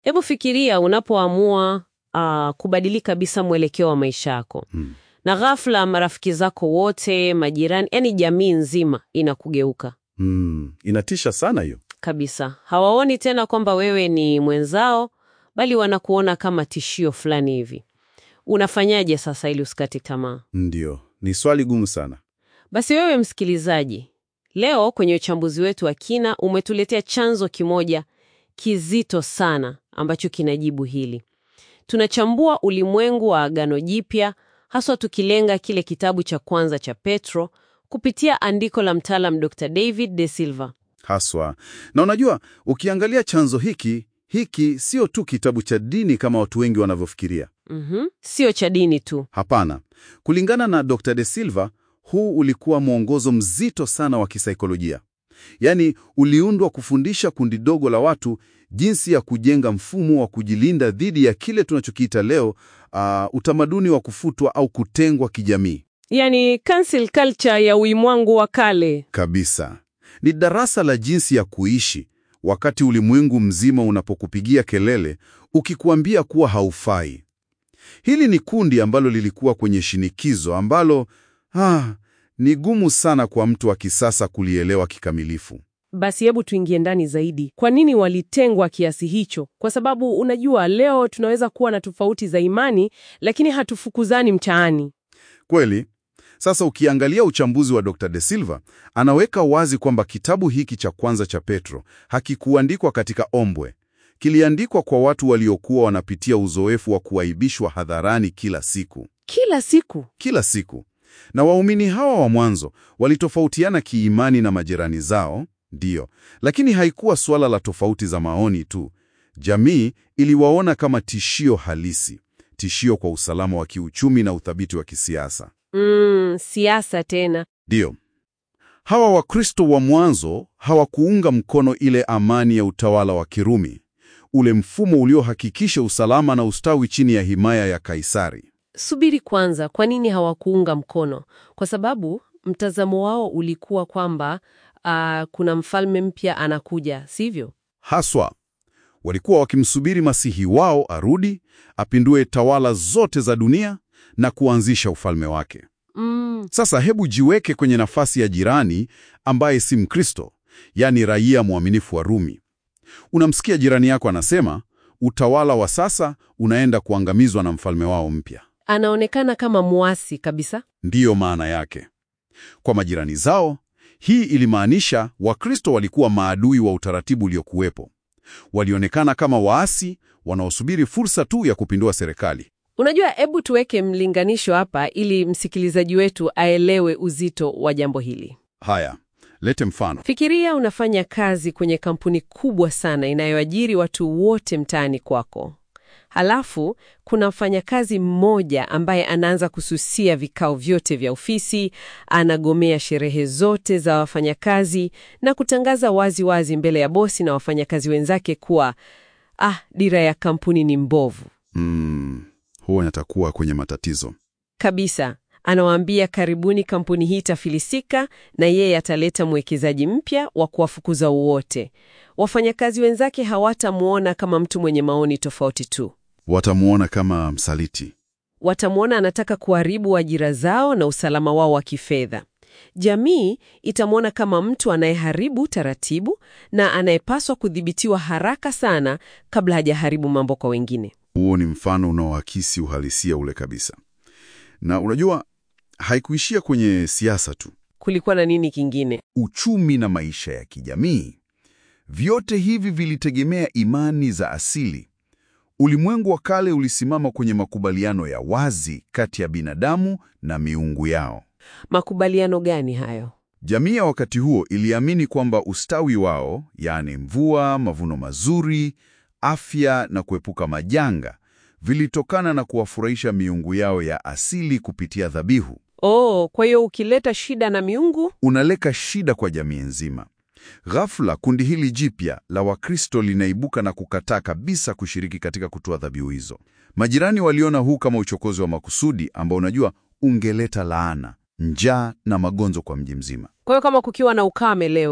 Hebu fikiria unapoamua uh, kubadili kabisa mwelekeo wa maisha yako Hmm. na ghafla marafiki zako wote, majirani, yani jamii nzima inakugeuka Hmm. Inatisha sana hiyo. kabisa. Hawaoni tena kwamba wewe ni mwenzao, bali wanakuona kama tishio fulani hivi. Unafanyaje sasa ili usikate tamaa? Ndio, ni swali gumu sana. Basi wewe msikilizaji, leo kwenye uchambuzi wetu wa kina umetuletea chanzo kimoja kizito sana ambacho kinajibu hili. Tunachambua ulimwengu wa Agano Jipya, haswa tukilenga kile kitabu cha kwanza cha Petro kupitia andiko la mtaalam Dr. David De Silva. Haswa. Na unajua, ukiangalia chanzo hiki, hiki sio tu kitabu cha dini kama watu wengi wanavyofikiria. Mhm. Sio cha dini tu. Hapana. Kulingana na Dr. De Silva, huu ulikuwa mwongozo mzito sana wa kisaikolojia. Yaani, uliundwa kufundisha kundi dogo la watu jinsi ya kujenga mfumo wa kujilinda dhidi ya kile tunachokiita leo ah, utamaduni wa kufutwa au kutengwa kijamii. Yaani cancel culture ya ulimwengu wa kale. Kabisa. Ni darasa la jinsi ya kuishi wakati ulimwengu mzima unapokupigia kelele ukikuambia kuwa haufai. Hili ni kundi ambalo lilikuwa kwenye shinikizo ambalo ah, ni gumu sana kwa mtu wa kisasa kulielewa kikamilifu. Basi hebu tuingie ndani zaidi. Kwa nini walitengwa kiasi hicho? Kwa sababu unajua, leo tunaweza kuwa na tofauti za imani, lakini hatufukuzani mtaani. Kweli. Sasa ukiangalia uchambuzi wa Dr. De Silva, anaweka wazi kwamba kitabu hiki cha kwanza cha Petro hakikuandikwa katika ombwe. Kiliandikwa kwa watu waliokuwa wanapitia uzoefu wa kuaibishwa hadharani kila siku. Kila siku kila siku. Na waumini hawa wa mwanzo walitofautiana kiimani na majirani zao, ndiyo, lakini haikuwa suala la tofauti za maoni tu. Jamii iliwaona kama tishio halisi, tishio kwa usalama wa kiuchumi na uthabiti wa kisiasa. mm, siasa tena. Ndiyo, hawa Wakristo wa mwanzo hawakuunga mkono ile amani ya utawala wa Kirumi, ule mfumo uliohakikisha usalama na ustawi chini ya himaya ya Kaisari. Subiri kwanza, kwa nini hawakuunga mkono? Kwa sababu mtazamo wao ulikuwa kwamba ah, kuna mfalme mpya anakuja, sivyo? Haswa walikuwa wakimsubiri masihi wao arudi, apindue tawala zote za dunia na kuanzisha ufalme wake. Mm, Sasa hebu jiweke kwenye nafasi ya jirani ambaye si Mkristo, yaani raia mwaminifu wa Rumi. Unamsikia jirani yako anasema utawala wa sasa unaenda kuangamizwa na mfalme wao mpya. anaonekana kama muasi kabisa. Ndiyo maana yake. Kwa majirani zao, hii ilimaanisha Wakristo walikuwa maadui wa utaratibu uliokuwepo. Walionekana kama waasi wanaosubiri fursa tu ya kupindua serikali. Unajua, hebu tuweke mlinganisho hapa ili msikilizaji wetu aelewe uzito wa jambo hili. Haya, lete mfano. Fikiria unafanya kazi kwenye kampuni kubwa sana inayoajiri watu wote mtaani kwako. Halafu kuna mfanyakazi mmoja ambaye anaanza kususia vikao vyote vya ofisi, anagomea sherehe zote za wafanyakazi na kutangaza wazi wazi mbele ya bosi na wafanyakazi wenzake kuwa ah, dira ya kampuni ni mbovu Mm, huo natakuwa kwenye matatizo. kabisa. Anawaambia karibuni, kampuni hii itafilisika na yeye ataleta mwekezaji mpya wa kuwafukuza wote. Wafanyakazi wenzake hawatamwona kama mtu mwenye maoni tofauti tu, Watamuona kama msaliti. watamwona anataka kuharibu ajira zao na usalama wao wa kifedha. Jamii itamwona kama mtu anayeharibu taratibu na anayepaswa kudhibitiwa haraka sana kabla hajaharibu mambo kwa wengine. Huo ni mfano unaoakisi uhalisia ule kabisa. Na unajua, haikuishia kwenye siasa tu. Kulikuwa na nini kingine? Uchumi na maisha ya kijamii, vyote hivi vilitegemea imani za asili. Ulimwengu wa kale ulisimama kwenye makubaliano ya wazi kati ya binadamu na miungu yao. Makubaliano gani hayo? Jamii ya wakati huo iliamini kwamba ustawi wao, yaani mvua, mavuno mazuri, afya na kuepuka majanga, vilitokana na kuwafurahisha miungu yao ya asili kupitia dhabihu. Oh, kwa hiyo ukileta shida na miungu Unaleka shida kwa jamii nzima. Ghafla kundi hili jipya la Wakristo linaibuka na kukataa kabisa kushiriki katika kutoa dhabihu hizo. Majirani waliona huu kama uchokozi wa makusudi ambao unajua ungeleta laana, njaa na magonjwa kwa mji mzima. Kwa hiyo kama kukiwa na ukame leo,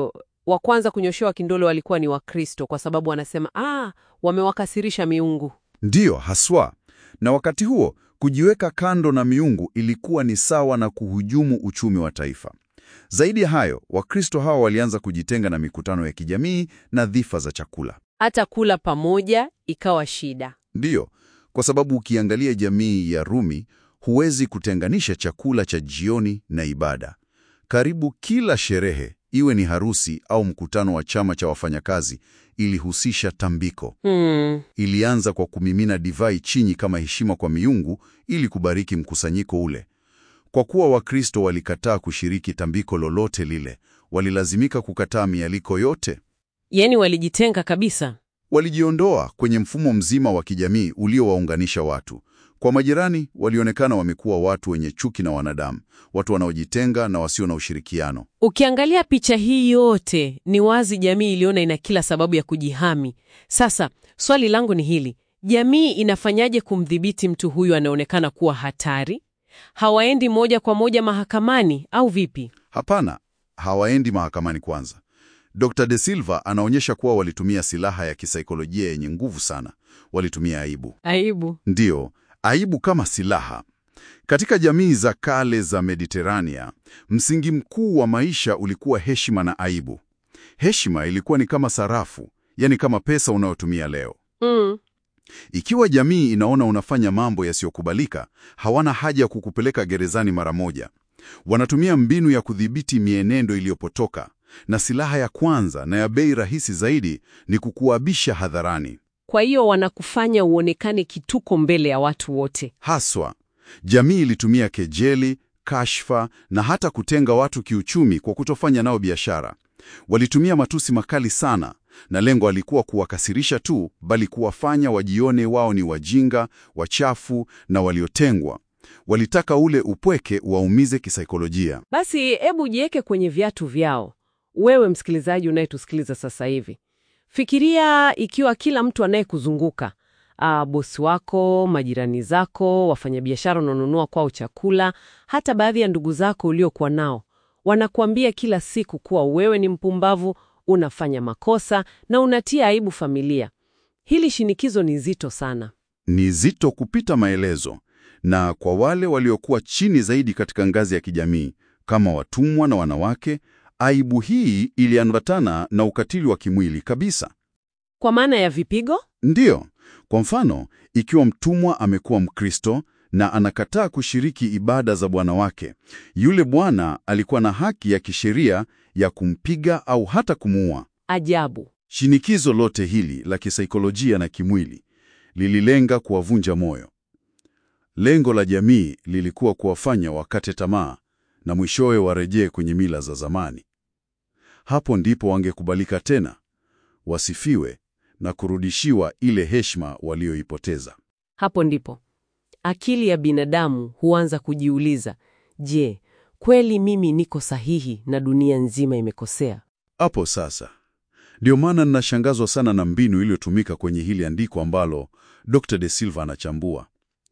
wa kwanza kunyoshewa kindole walikuwa ni Wakristo kwa sababu wanasema ah, wamewakasirisha miungu. Ndiyo, haswa. Na wakati huo kujiweka kando na miungu ilikuwa ni sawa na kuhujumu uchumi wa taifa. Zaidi ya hayo, Wakristo hawa walianza kujitenga na mikutano ya kijamii na dhifa za chakula. Hata kula pamoja ikawa shida. Ndiyo, kwa sababu ukiangalia jamii ya Rumi, huwezi kutenganisha chakula cha jioni na ibada. Karibu kila sherehe, iwe ni harusi au mkutano wa chama cha wafanyakazi, ilihusisha tambiko. Hmm. Ilianza kwa kumimina divai chini kama heshima kwa miungu ili kubariki mkusanyiko ule. Kwa kuwa Wakristo walikataa kushiriki tambiko lolote lile, walilazimika kukataa mialiko yote. Yaani walijitenga kabisa. Walijiondoa kwenye mfumo mzima wa kijamii uliowaunganisha watu. Kwa majirani, walionekana wamekuwa watu wenye chuki na wanadamu, watu wanaojitenga na wasio na ushirikiano. Ukiangalia picha hii yote, ni wazi jamii iliona ina kila sababu ya kujihami. Sasa swali langu ni hili: jamii inafanyaje kumdhibiti mtu huyu anaonekana kuwa hatari? Hawaendi moja kwa moja mahakamani au vipi? Hapana, hawaendi mahakamani kwanza. Dr. De Silva anaonyesha kuwa walitumia silaha ya kisaikolojia yenye nguvu sana. Walitumia aibu. Aibu. Ndiyo, aibu kama silaha. Katika jamii za kale za Mediterania, msingi mkuu wa maisha ulikuwa heshima na aibu. Heshima ilikuwa ni kama sarafu, yani kama pesa unayotumia leo. Mm. Ikiwa jamii inaona unafanya mambo yasiyokubalika, hawana haja ya kukupeleka gerezani mara moja. Wanatumia mbinu ya kudhibiti mienendo iliyopotoka, na silaha ya kwanza na ya bei rahisi zaidi ni kukuabisha hadharani. Kwa hiyo wanakufanya uonekane kituko mbele ya watu wote. Haswa, jamii ilitumia kejeli, kashfa na hata kutenga watu kiuchumi kwa kutofanya nao biashara. Walitumia matusi makali sana, na lengo alikuwa kuwakasirisha tu, bali kuwafanya wajione wao ni wajinga, wachafu na waliotengwa. Walitaka ule upweke waumize kisaikolojia. Basi hebu jiweke kwenye viatu vyao, wewe msikilizaji unayetusikiliza sasa hivi. Fikiria ikiwa kila mtu anayekuzunguka ah, bosi wako, majirani zako, wafanyabiashara unaonunua kwao chakula, hata baadhi ya ndugu zako uliokuwa nao wanakuambia kila siku kuwa wewe ni mpumbavu, unafanya makosa na unatia aibu familia. Hili shinikizo ni zito sana. Ni zito kupita maelezo, na kwa wale waliokuwa chini zaidi katika ngazi ya kijamii kama watumwa na wanawake, aibu hii iliambatana na ukatili wa kimwili kabisa. Kwa maana ya vipigo? Ndiyo, kwa mfano, ikiwa mtumwa amekuwa Mkristo na anakataa kushiriki ibada za bwana wake, yule bwana alikuwa na haki ya kisheria ya kumpiga au hata kumuua. Ajabu. Shinikizo lote hili la kisaikolojia na kimwili lililenga kuwavunja moyo. Lengo la jamii lilikuwa kuwafanya wakate tamaa na mwishowe warejee kwenye mila za zamani. Hapo ndipo wangekubalika tena, wasifiwe na kurudishiwa ile heshima walioipoteza. Hapo ndipo akili ya binadamu huanza kujiuliza, je, kweli mimi niko sahihi na dunia nzima imekosea? Hapo sasa ndio maana ninashangazwa sana na mbinu iliyotumika kwenye hili andiko ambalo Dr. De Silva anachambua.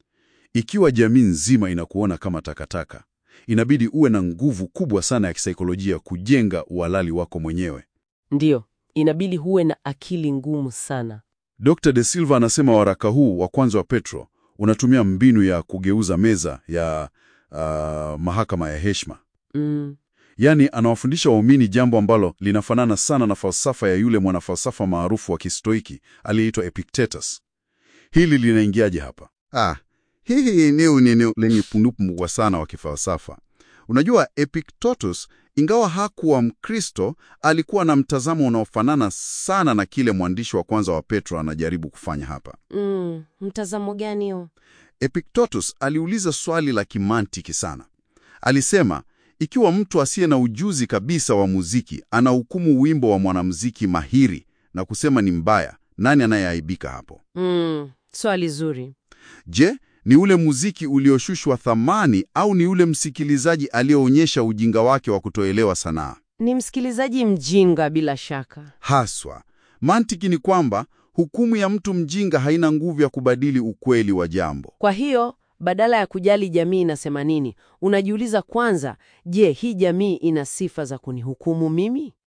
Ikiwa jamii nzima inakuona kama takataka, inabidi uwe na nguvu kubwa sana ya kisaikolojia kujenga uhalali wako mwenyewe. Ndiyo, inabidi huwe na akili ngumu sana. Dr. De Silva anasema waraka huu wa kwanza wa Petro unatumia mbinu ya kugeuza meza ya ah, mahakama ya heshima. Mm, Yaani, anawafundisha waumini jambo ambalo linafanana sana na falsafa ya yule mwanafalsafa maarufu wa Kistoiki aliyeitwa Epictetus. Hili linaingiaje hapa? Ah, hii ni neno lenye pundupu mkubwa sana wa kifalsafa. Unajua, Epictetus ingawa hakuwa Mkristo, alikuwa na mtazamo unaofanana sana na kile mwandishi wa kwanza wa Petro anajaribu kufanya hapa. mm, mtazamo gani huo? Epictetus aliuliza swali la kimantiki sana. Alisema, ikiwa mtu asiye na ujuzi kabisa wa muziki anahukumu wimbo wa mwanamuziki mahiri na kusema ni mbaya, nani anayeaibika hapo? Mm, swali zuri. Je, ni ule muziki ulioshushwa thamani au ni ule msikilizaji aliyeonyesha ujinga wake wa kutoelewa sanaa? Ni msikilizaji mjinga bila shaka. Haswa, mantiki ni kwamba hukumu ya mtu mjinga haina nguvu ya kubadili ukweli wa jambo. Kwa hiyo badala ya kujali jamii inasema nini, unajiuliza kwanza, je, hii jamii ina sifa za kunihukumu mimi?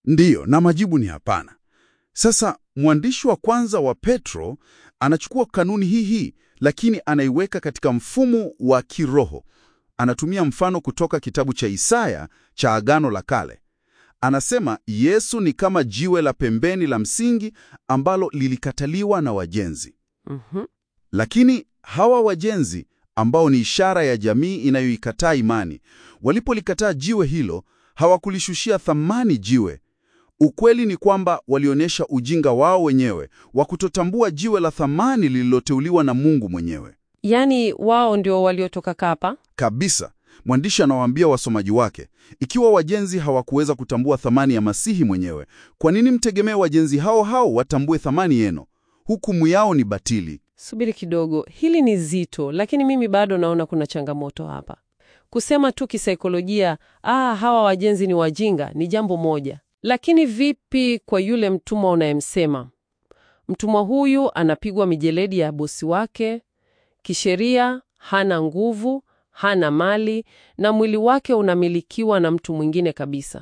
Ndiyo, na majibu ni hapana. Sasa mwandishi wa kwanza wa Petro anachukua kanuni hii hii, lakini anaiweka katika mfumo wa kiroho. Anatumia mfano kutoka kitabu cha Isaya cha Agano la Kale. Anasema Yesu ni kama jiwe la pembeni la msingi ambalo lilikataliwa na wajenzi. Mhm. Lakini hawa wajenzi ambao ni ishara ya jamii inayoikataa imani, walipolikataa jiwe hilo, hawakulishushia thamani jiwe. Ukweli ni kwamba walionyesha ujinga wao wenyewe wa kutotambua jiwe la thamani lililoteuliwa na Mungu mwenyewe. Yaani wao ndio waliotoka kapa? Kabisa. Mwandishi anawaambia wasomaji wake, ikiwa wajenzi hawakuweza kutambua thamani ya Masihi mwenyewe, kwa nini mtegemee wajenzi hao hao watambue thamani yenu? Hukumu yao ni batili. Subiri kidogo, hili ni zito, lakini mimi bado naona kuna changamoto hapa. Kusema tu kisaikolojia, ah, hawa wajenzi ni wajinga, ni jambo moja, lakini vipi kwa yule mtumwa unayemsema? Mtumwa huyu anapigwa mijeledi ya bosi wake, kisheria hana nguvu, hana mali na mwili wake unamilikiwa na mtu mwingine kabisa.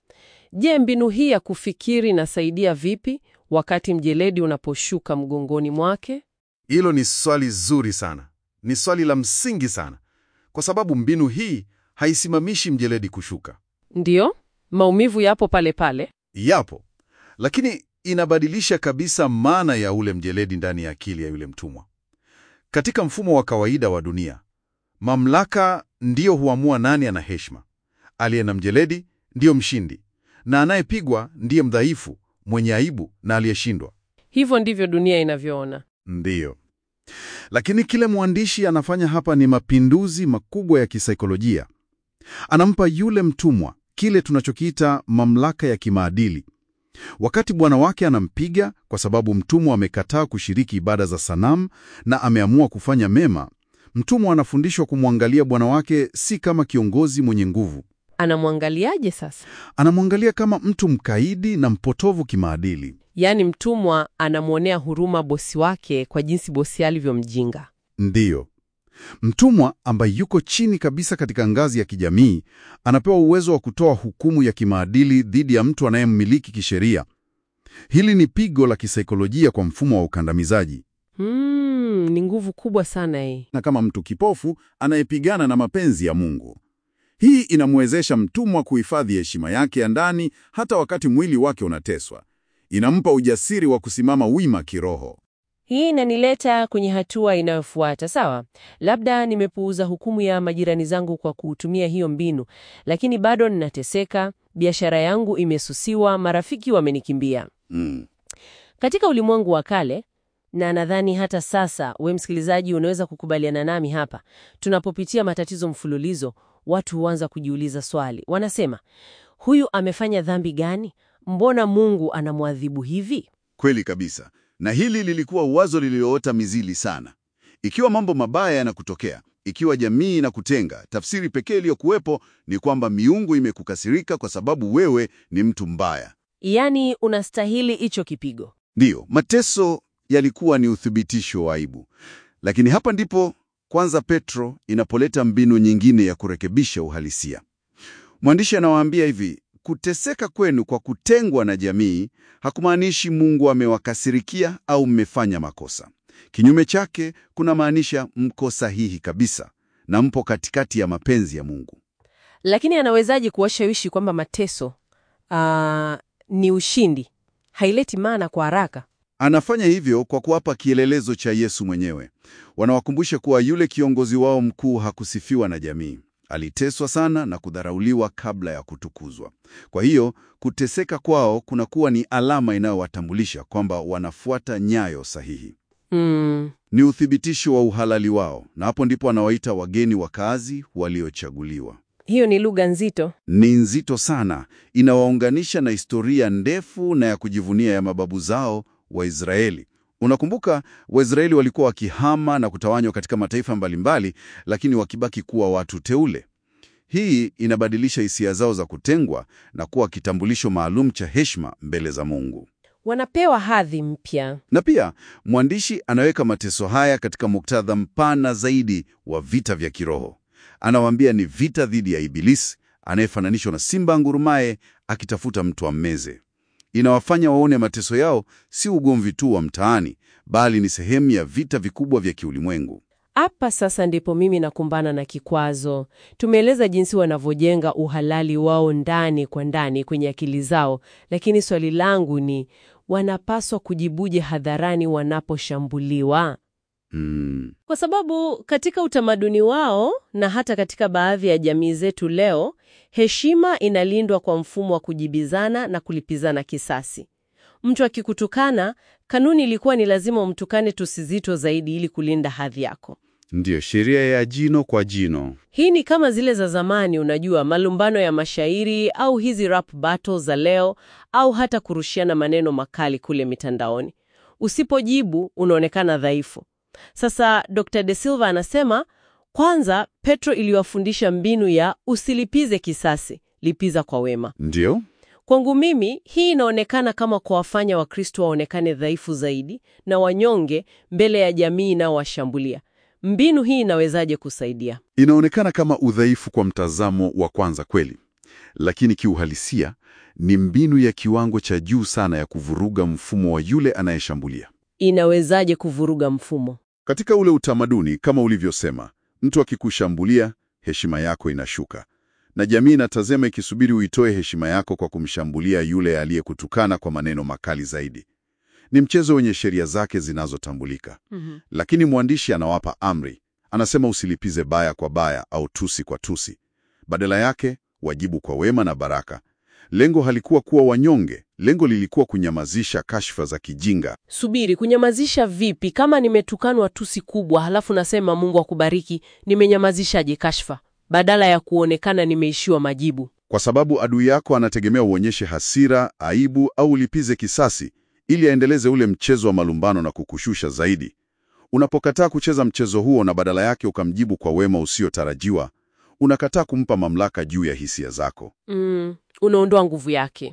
Je, mbinu hii ya kufikiri inasaidia vipi wakati mjeledi unaposhuka mgongoni mwake? Hilo ni swali zuri sana, ni swali la msingi sana, kwa sababu mbinu hii haisimamishi mjeledi kushuka. Ndiyo, maumivu yapo pale pale. Yapo, lakini inabadilisha kabisa maana ya ule mjeledi ndani ya akili ya yule mtumwa. Katika mfumo wa kawaida wa dunia, mamlaka ndiyo huamua nani ana heshima. Aliye na mjeledi ndiyo mshindi, na anayepigwa ndiye mdhaifu, mwenye aibu na aliyeshindwa. Hivyo ndivyo dunia inavyoona. Ndiyo. Lakini kile mwandishi anafanya hapa ni mapinduzi makubwa ya kisaikolojia. Anampa yule mtumwa kile tunachokiita mamlaka ya kimaadili. Wakati bwana wake anampiga kwa sababu mtumwa amekataa kushiriki ibada za sanamu na ameamua kufanya mema, mtumwa anafundishwa kumwangalia bwana wake si kama kiongozi mwenye nguvu. Anamwangaliaje sasa? Anamwangalia kama mtu mkaidi na mpotovu kimaadili. Yaani mtumwa anamwonea huruma bosi wake kwa jinsi bosi alivyomjinga. Ndiyo. Mtumwa ambaye yuko chini kabisa katika ngazi ya kijamii anapewa uwezo wa kutoa hukumu ya kimaadili dhidi ya mtu anayemmiliki kisheria. Hili ni pigo la kisaikolojia kwa mfumo wa ukandamizaji, Hmm, ni nguvu kubwa sana hii. na kama mtu kipofu anayepigana na mapenzi ya Mungu. Hii inamwezesha mtumwa kuhifadhi heshima yake ya ndani hata wakati mwili wake unateswa. Inampa ujasiri wa kusimama wima kiroho. Hii inanileta kwenye hatua inayofuata. Sawa, labda nimepuuza hukumu ya majirani zangu kwa kutumia hiyo mbinu, lakini bado ninateseka, biashara yangu imesusiwa, marafiki wamenikimbia. Mm. Katika ulimwengu wa kale, na nadhani hata sasa, we msikilizaji, unaweza kukubaliana nami hapa, tunapopitia matatizo mfululizo, watu huanza kujiuliza swali. Wanasema, huyu amefanya dhambi gani? Mbona Mungu anamwadhibu hivi? Kweli kabisa. Na hili lilikuwa wazo lililoota mizili sana. Ikiwa mambo mabaya yanakutokea, ikiwa jamii inakutenga, tafsiri pekee iliyokuwepo ni kwamba miungu imekukasirika kwa sababu wewe ni mtu mbaya. Yaani unastahili hicho kipigo. Ndiyo, mateso yalikuwa ni uthibitisho wa aibu. Lakini hapa ndipo kwanza Petro inapoleta mbinu nyingine ya kurekebisha uhalisia. Mwandishi anawaambia hivi, kuteseka kwenu kwa kutengwa na jamii hakumaanishi Mungu amewakasirikia au mmefanya makosa. Kinyume chake, kuna maanisha mko sahihi kabisa na mpo katikati ya mapenzi ya Mungu. Lakini anawezaje kuwashawishi kwamba mateso ah, ni ushindi? Haileti maana kwa haraka. Anafanya hivyo kwa kuwapa kielelezo cha Yesu mwenyewe. Wanawakumbusha kuwa yule kiongozi wao mkuu hakusifiwa na jamii. Aliteswa sana na kudharauliwa kabla ya kutukuzwa. Kwa hiyo, kuteseka kwao kunakuwa ni alama inayowatambulisha kwamba wanafuata nyayo sahihi. Mm, Ni uthibitisho wa uhalali wao, na hapo ndipo anawaita wageni wakazi waliochaguliwa. hiyo ni lugha nzito. Ni nzito sana, inawaunganisha na historia ndefu na ya kujivunia ya mababu zao Waisraeli. Unakumbuka, Waisraeli walikuwa wakihama na kutawanywa katika mataifa mbalimbali, lakini wakibaki kuwa watu teule. Hii inabadilisha hisia zao za kutengwa na kuwa kitambulisho maalum cha heshima mbele za Mungu. Wanapewa hadhi mpya. Na pia mwandishi anaweka mateso haya katika muktadha mpana zaidi wa vita vya kiroho. Anawaambia ni vita dhidi ya Ibilisi anayefananishwa na simba ngurumaye akitafuta mtu ammeze. Inawafanya waone mateso yao si ugomvi tu wa mtaani, bali ni sehemu ya vita vikubwa vya kiulimwengu. Hapa sasa ndipo mimi nakumbana na kikwazo. Tumeeleza jinsi wanavyojenga uhalali wao ndani kwa ndani kwenye akili zao, lakini swali langu ni wanapaswa kujibuje hadharani wanaposhambuliwa? Mm, Kwa sababu katika utamaduni wao na hata katika baadhi ya jamii zetu leo, heshima inalindwa kwa mfumo wa kujibizana na kulipizana kisasi. Mtu akikutukana, kanuni ilikuwa ni lazima umtukane tusizito zaidi ili kulinda hadhi yako. ndiyo sheria ya jino kwa jino. Hii ni kama zile za zamani, unajua, malumbano ya mashairi au hizi rap battles za leo, au hata kurushiana maneno makali kule mitandaoni. Usipojibu unaonekana dhaifu. Sasa Dr. De Silva anasema kwanza, Petro iliwafundisha mbinu ya usilipize kisasi, lipiza kwa wema. Ndiyo, Kwangu mimi hii inaonekana kama kuwafanya Wakristo waonekane dhaifu zaidi na wanyonge mbele ya jamii inayowashambulia. Mbinu hii inawezaje kusaidia? inaonekana kama udhaifu kwa mtazamo wa kwanza kweli, lakini kiuhalisia ni mbinu ya kiwango cha juu sana ya kuvuruga mfumo wa yule anayeshambulia. Inawezaje kuvuruga mfumo? Katika ule utamaduni, kama ulivyosema, mtu akikushambulia, heshima yako inashuka, na jamii inatazama ikisubiri uitoe heshima yako kwa kumshambulia yule aliyekutukana kwa maneno makali zaidi. Ni mchezo wenye sheria zake zinazotambulika. Lakini mwandishi anawapa amri, anasema usilipize baya kwa baya au tusi kwa tusi. Badala yake wajibu kwa wema na baraka. Lengo halikuwa kuwa wanyonge, lengo lilikuwa kunyamazisha kashfa za kijinga. Subiri, kunyamazisha vipi? Kama nimetukanwa tusi kubwa, halafu nasema Mungu akubariki, nimenyamazishaje kashfa badala ya kuonekana nimeishiwa majibu? Kwa sababu adui yako anategemea uonyeshe hasira, aibu au ulipize kisasi ili aendeleze ule mchezo wa malumbano na kukushusha zaidi. Unapokataa kucheza mchezo huo na badala yake ukamjibu kwa wema usiotarajiwa, unakataa kumpa mamlaka juu ya hisia zako. Mm, unaondoa nguvu yake.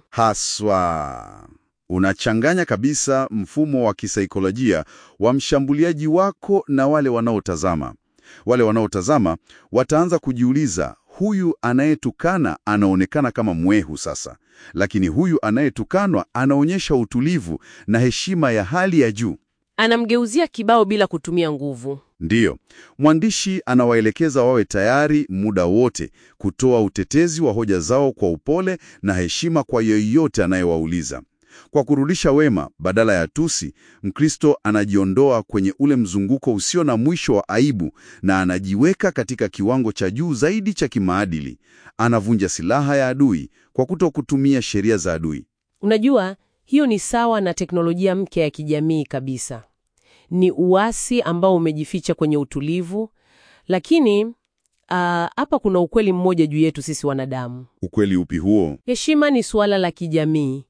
Haswa unachanganya kabisa mfumo wa kisaikolojia wa mshambuliaji wako na wale wanaotazama. Wale wanaotazama wataanza kujiuliza, huyu anayetukana anaonekana kama mwehu sasa, lakini huyu anayetukanwa anaonyesha utulivu na heshima ya hali ya juu. Anamgeuzia kibao bila kutumia nguvu. Ndiyo, mwandishi anawaelekeza wawe tayari muda wote kutoa utetezi wa hoja zao kwa upole na heshima kwa yeyote anayewauliza. Kwa kurudisha wema badala ya tusi, Mkristo anajiondoa kwenye ule mzunguko usio na mwisho wa aibu na anajiweka katika kiwango cha juu zaidi cha kimaadili. Anavunja silaha ya adui kwa kuto kutumia sheria za adui. Unajua, hiyo ni sawa na teknolojia mpya ya kijamii kabisa. Ni uasi ambao umejificha kwenye utulivu, lakini ah, hapa kuna ukweli mmoja juu yetu sisi wanadamu. Ukweli upi huo? Heshima ni suala la kijamii.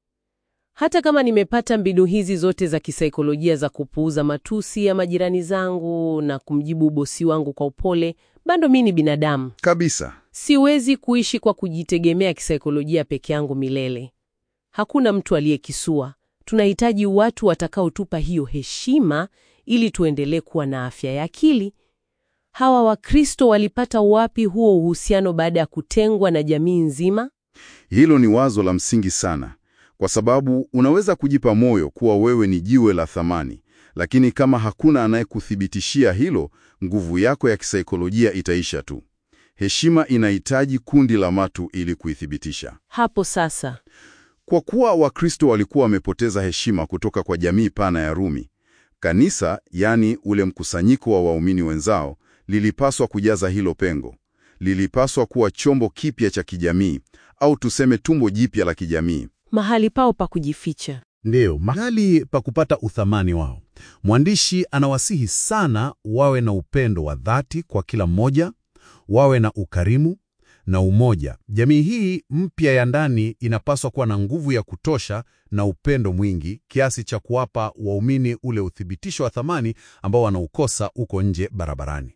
Hata kama nimepata mbinu hizi zote za kisaikolojia za kupuuza matusi ya majirani zangu na kumjibu bosi wangu kwa upole, bado mi ni binadamu. Kabisa. Siwezi kuishi kwa kujitegemea kisaikolojia peke yangu milele. Hakuna mtu aliyekisua. Tunahitaji watu watakaotupa hiyo heshima ili tuendelee kuwa na afya ya akili. Hawa Wakristo walipata wapi huo uhusiano baada ya kutengwa na jamii nzima? Hilo ni wazo la msingi sana, kwa sababu unaweza kujipa moyo kuwa wewe ni jiwe la thamani, lakini kama hakuna anayekuthibitishia hilo, nguvu yako ya kisaikolojia itaisha tu. Heshima inahitaji kundi la watu ili kuithibitisha. Hapo sasa Kwa kuwa Wakristo walikuwa wamepoteza heshima kutoka kwa jamii pana ya Rumi, kanisa, yaani ule mkusanyiko wa waumini wenzao, lilipaswa kujaza hilo pengo. Lilipaswa kuwa chombo kipya cha kijamii, au tuseme tumbo jipya la kijamii. mahali pao pa kujificha. Ndiyo, mahali pa kupata uthamani wao. Mwandishi anawasihi sana wawe na upendo wa dhati kwa kila mmoja, wawe na ukarimu na umoja. Jamii hii mpya ya ndani inapaswa kuwa na nguvu ya kutosha na upendo mwingi kiasi cha kuwapa waumini ule uthibitisho wa thamani ambao wanaukosa uko nje barabarani.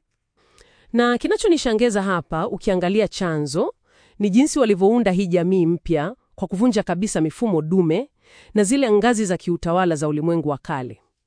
Na kinachonishangaza hapa, ukiangalia chanzo, ni jinsi walivyounda hii jamii mpya kwa kuvunja kabisa mifumo dume na zile ngazi za kiutawala za ulimwengu wa kale.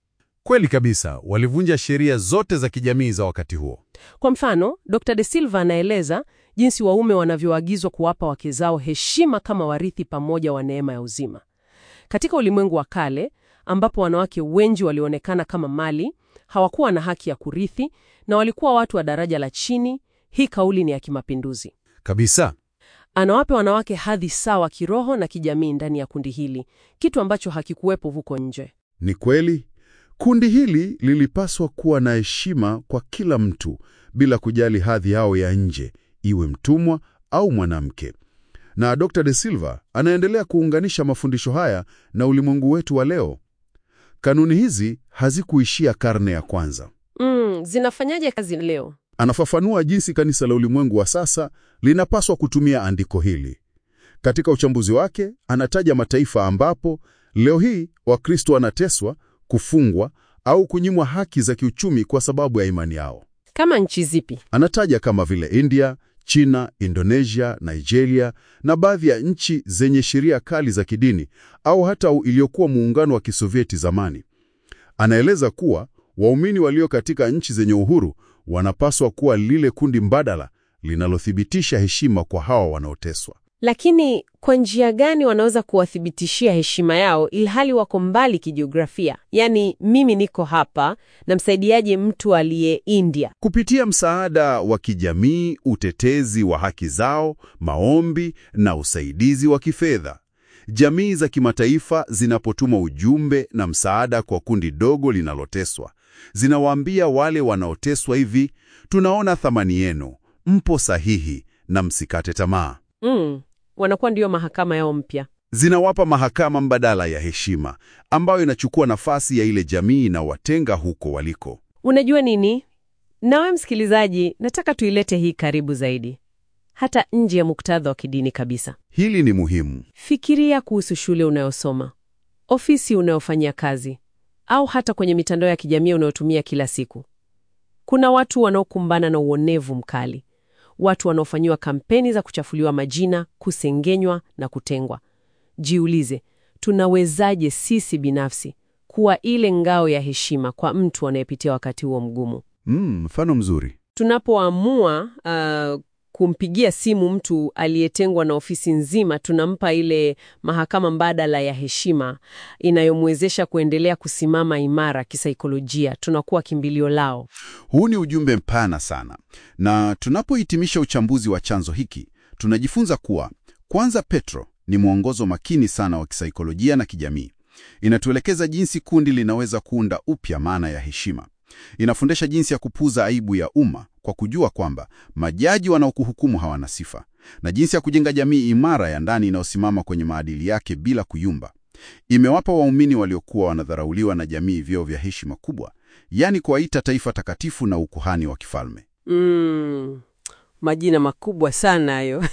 Kweli kabisa, walivunja sheria zote za kijamii za wakati huo. Kwa mfano, Dr. De Silva anaeleza jinsi waume wanavyoagizwa kuwapa wake zao heshima kama warithi pamoja wa neema ya uzima. Katika ulimwengu wa kale, ambapo wanawake wengi walionekana kama mali, hawakuwa na haki ya kurithi na walikuwa watu wa daraja la chini, hii kauli ni ya kimapinduzi. Kabisa. Anawapa wanawake hadhi sawa kiroho na kijamii ndani ya kundi hili, kitu ambacho hakikuwepo huko nje. Ni kweli, kundi hili lilipaswa kuwa na heshima kwa kila mtu bila kujali hadhi yao ya nje, iwe mtumwa au mwanamke. Na Dr. De Silva anaendelea kuunganisha mafundisho haya na ulimwengu wetu wa leo. Kanuni hizi hazikuishia karne ya kwanza. Mm, zinafanyaje kazi leo? Anafafanua jinsi kanisa la ulimwengu wa sasa linapaswa kutumia andiko hili. Katika uchambuzi wake, anataja mataifa ambapo leo hii Wakristo wanateswa, kufungwa au kunyimwa haki za kiuchumi kwa sababu ya imani yao. Kama nchi zipi? Anataja kama vile India, China, Indonesia, Nigeria na baadhi ya nchi zenye sheria kali za kidini au hata iliyokuwa muungano wa Kisovieti zamani. Anaeleza kuwa waumini walio katika nchi zenye uhuru wanapaswa kuwa lile kundi mbadala linalothibitisha heshima kwa hawa wanaoteswa. Lakini kwa njia gani wanaweza kuwathibitishia heshima yao ilhali wako mbali kijiografia? Yaani, mimi niko hapa, namsaidiaje mtu aliye India? Kupitia msaada wa kijamii, utetezi wa haki zao, maombi na usaidizi wa kifedha. Jamii za kimataifa zinapotuma ujumbe na msaada kwa kundi dogo linaloteswa, zinawaambia wale wanaoteswa hivi, tunaona thamani yenu, mpo sahihi na msikate tamaa. Mm, wanakuwa ndiyo mahakama yao mpya. Zinawapa mahakama mbadala ya heshima ambayo inachukua nafasi ya ile jamii inawatenga huko waliko. Unajua nini? Nawe msikilizaji, nataka tuilete hii karibu zaidi, hata nje ya muktadha wa kidini kabisa. Hili ni muhimu. Fikiria kuhusu shule unayosoma, ofisi unayofanyia kazi, au hata kwenye mitandao ya kijamii unayotumia kila siku. Kuna watu wanaokumbana na uonevu mkali, watu wanaofanyiwa kampeni za kuchafuliwa majina, kusengenywa na kutengwa. Jiulize, tunawezaje sisi binafsi kuwa ile ngao ya heshima kwa mtu anayepitia wakati huo mgumu? Mm, mfano mzuri. Tunapoamua uh, kumpigia simu mtu aliyetengwa na ofisi nzima, tunampa ile mahakama mbadala ya heshima inayomwezesha kuendelea kusimama imara kisaikolojia. Tunakuwa kimbilio lao. Huu ni ujumbe mpana sana, na tunapohitimisha uchambuzi wa chanzo hiki, tunajifunza kuwa kwanza, Petro ni mwongozo makini sana wa kisaikolojia na kijamii. Inatuelekeza jinsi kundi linaweza kuunda upya maana ya heshima. Inafundisha jinsi ya kupuza aibu ya umma kwa kujua kwamba majaji wanaokuhukumu hawana sifa, na jinsi ya kujenga jamii imara ya ndani inayosimama kwenye maadili yake bila kuyumba. Imewapa waumini waliokuwa wanadharauliwa na jamii vyeo vya heshima kubwa, yaani kuwaita taifa takatifu na ukuhani wa kifalme. Mm, majina makubwa sana hayo.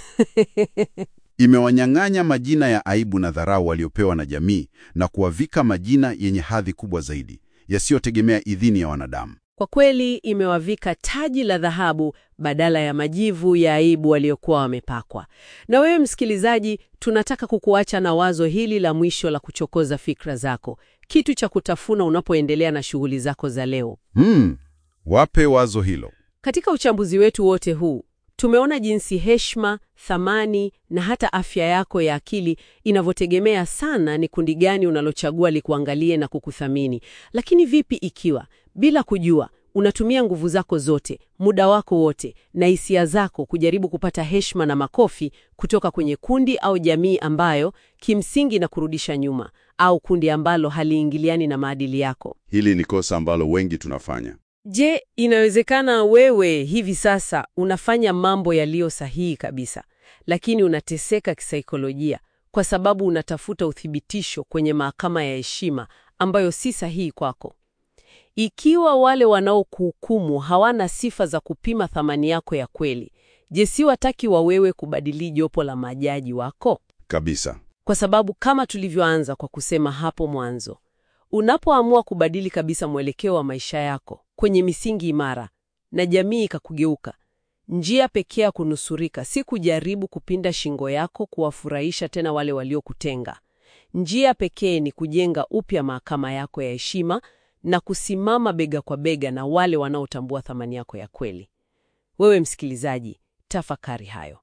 Imewanyang'anya majina ya aibu na dharau waliopewa na jamii na kuwavika majina yenye hadhi kubwa zaidi yasiyotegemea idhini ya wanadamu. Kwa kweli imewavika taji la dhahabu badala ya majivu ya aibu waliokuwa wamepakwa. Na wewe msikilizaji, tunataka kukuacha na wazo hili la mwisho la kuchokoza fikra zako, kitu cha kutafuna unapoendelea na shughuli zako za leo. Hmm, wape wazo hilo. Katika uchambuzi wetu wote huu tumeona jinsi heshima, thamani na hata afya yako ya akili inavyotegemea sana ni kundi gani unalochagua likuangalie na kukuthamini. Lakini vipi ikiwa bila kujua unatumia nguvu zako zote, muda wako wote na hisia zako kujaribu kupata heshima na makofi kutoka kwenye kundi au jamii ambayo kimsingi na kurudisha nyuma, au kundi ambalo haliingiliani na maadili yako? Hili ni kosa ambalo wengi tunafanya. Je, inawezekana wewe hivi sasa unafanya mambo yaliyo sahihi kabisa, lakini unateseka kisaikolojia kwa sababu unatafuta uthibitisho kwenye mahakama ya heshima ambayo si sahihi kwako? Ikiwa wale wanaokuhukumu hawana sifa za kupima thamani yako ya kweli, je, si wataki wa wewe kubadili jopo la majaji wako? Kabisa. Kwa sababu kama tulivyoanza kwa kusema hapo mwanzo, unapoamua kubadili kabisa mwelekeo wa maisha yako kwenye misingi imara na jamii ikakugeuka, njia pekee ya kunusurika si kujaribu kupinda shingo yako kuwafurahisha tena wale waliokutenga. Njia pekee ni kujenga upya mahakama yako ya heshima na kusimama bega kwa bega na wale wanaotambua thamani yako ya kweli. Wewe msikilizaji, tafakari hayo.